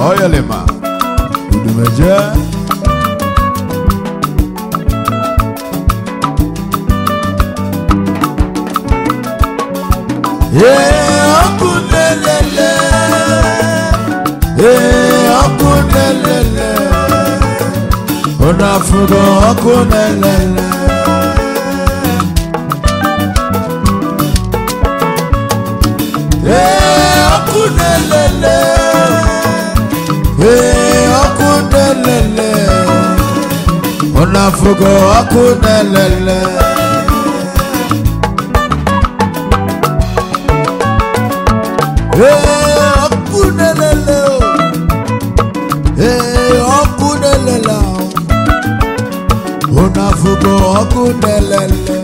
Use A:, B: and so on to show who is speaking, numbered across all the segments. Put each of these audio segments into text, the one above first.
A: Oyelema. Udumeje. Ee, ọkụ na-elele. Ee, ọkụ na-elele. Unu afụgo ọkụ na-elele. Ee, ọkụ na-elele. Ee, ọkụ na-elele. Unu afụgo ọkụ na-elele. Ee, ọkụ na-elele o. Ee, ọkụ na-elele o. Unu afụgo ọkụ na-elele.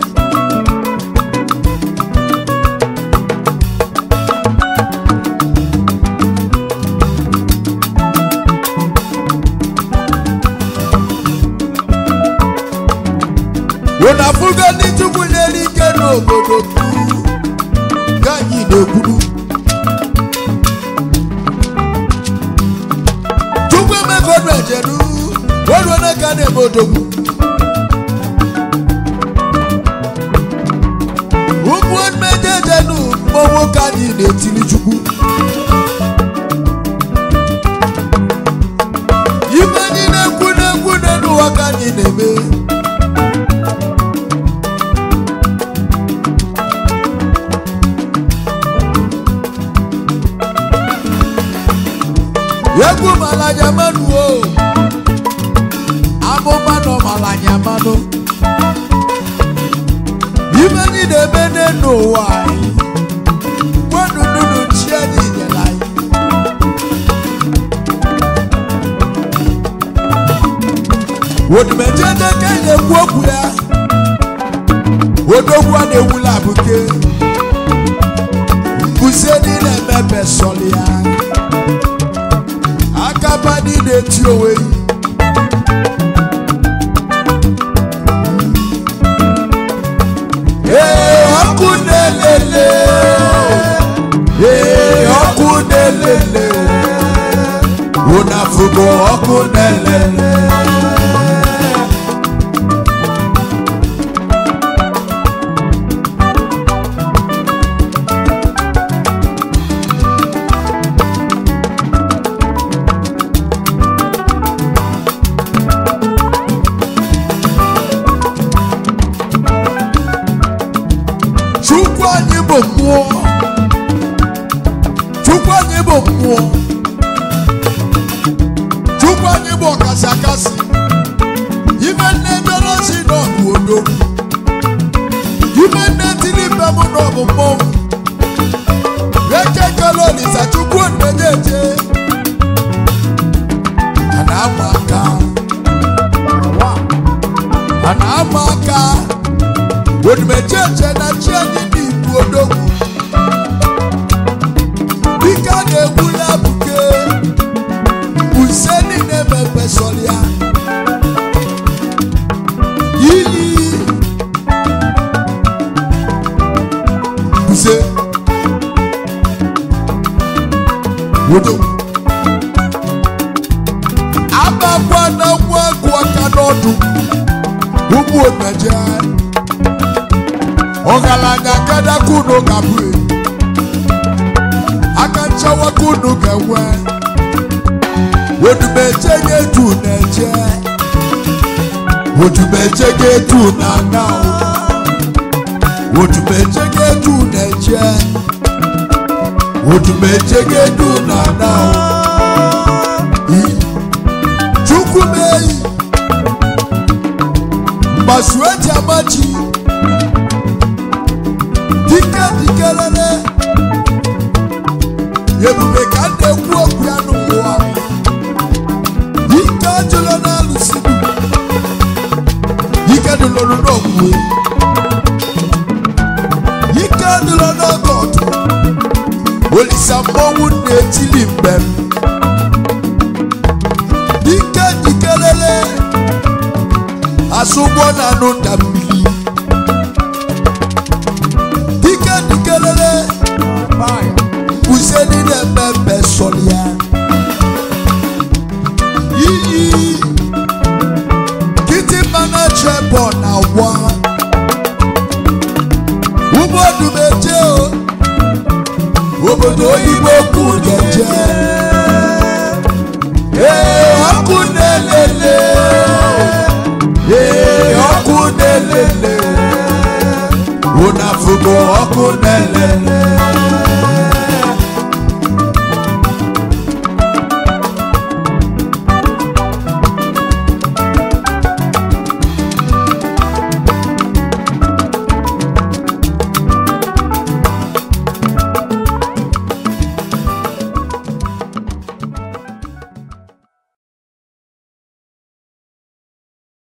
A: Unu afụgo ndị Chukwu nyere ike n'obodo ka anyị na-ekwuru. Chukwu emego ọdụ ejeru ọdụ onye ka na-eme odogwu. Ụmụ mmeje ejenu mmọnwụ ka anyị na-etiri Chukwu. Ibe anyị na-ekwu na-ekwu n'ụwa ka anyị na-eme. egwu malanya mmanụ o amụma nọ malanya mmanụ ibe anyị na-eme n'ụwa anyị gwanụnụnụ chi anyị nyere anyị odumejede ka anyị na-ekwu okwu ya odogwu a na-ewula abụke mbuze niile emebe sọlị ya akaba niile eti onwe yi ee ọkụ na-elele ee ọkụ na-elele ụnafụgo ọkụ na-elele chukwu anyị bụ mmụọ chukwu anyị bụ mmụọ chukwu anyị bụ ọkasị akasị ime nne dorosi n'ọbụ odo ime nne tiri mbe m n'ọbụ mmọnwụ ekekele olisa chukwu onenye eje a na-ama aka a na-ama aka onimecheche na chi anyị n'ibu odogwu dike a na-egbula buke use niile mepesọrọ ya ili use odogwu abakwa na nwa agụ aka n'ọdụ ụmụ omeje ọgaranya kadakunu kabue aka nchawakunu ga-enwe odumeje ga-etu na-eje odumeje ga-etu na na odumeje ga-etu na-eje odumeje ga-etu na na chukwu meyi mgbasu eji amachi dike dikelele ebube ka m na-ekwu okwu ya n'ụwa ike ajụla na-alụsi ike dụlụrụ n'okwue ike dụlọ n'oge ọdụ olisa mmọnwụ na-etili mbem ike dikelele asụgbọ na anụ nda mmiri dike dikelele useni na mmemme sọrọ ya n'igwe okwu ga-eje ee ọkụ na-elele ee ọkụ na-elele ụnafụgo ọkụ na-elele